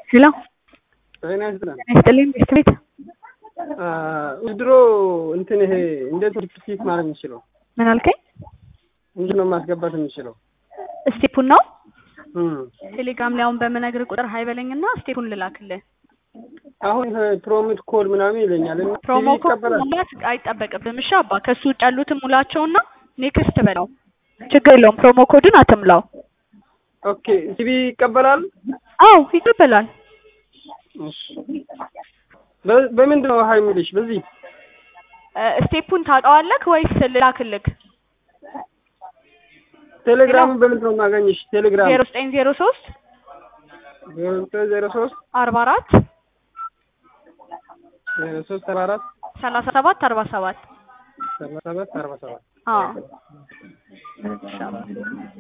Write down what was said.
ሄሎ ጤና ይስጥልን። ይስጥልኝ ቤት ቤት ድሮ እንትን ይሄ እንዴት ሪፒት ማድረግ የምችለው ምን አልከኝ? እንዴት ነው ማስገባት የምችለው? ስቴፑን ነው እም። ቴሌግራም ላይ አሁን በምነግር ቁጥር ሀይ በለኝና ስቴፑን ልላክልህ። አሁን ፕሮሚት ኮድ ምናምን ይለኛል እና ፕሮሞ ቲቪ ኮድ ይቀበላል? ሙላት አይጠበቅብህም። እሺ አባ ከሱ ውጭ ያሉትን ሙላቸውና ኔክስት በለው። ችግር የለውም። ፕሮሞ ኮድን አትምላው። ኦኬ ቲቪ ይቀበላል? አዎ ይቀበላል። እሺ። በ- በምንድን ነው ሀይ የሚልሽ? በዚህ እ፣ ስቴፑን ታውቀዋለህ ወይስ ልላክልህ? ቴሌግራም በምንድን ነው የማገኝሽ? ቴሌግራም ዜሮ ዘጠኝ ዜሮ ሶስት ዜሮ ዘጠኝ ዜሮ ሶስት አርባ አራት ዜሮ ሶስት አርባ አራት ሰላሳ ሰባት አርባ ሰባት ሰባ ሰባት አርባ ሰባት አዎ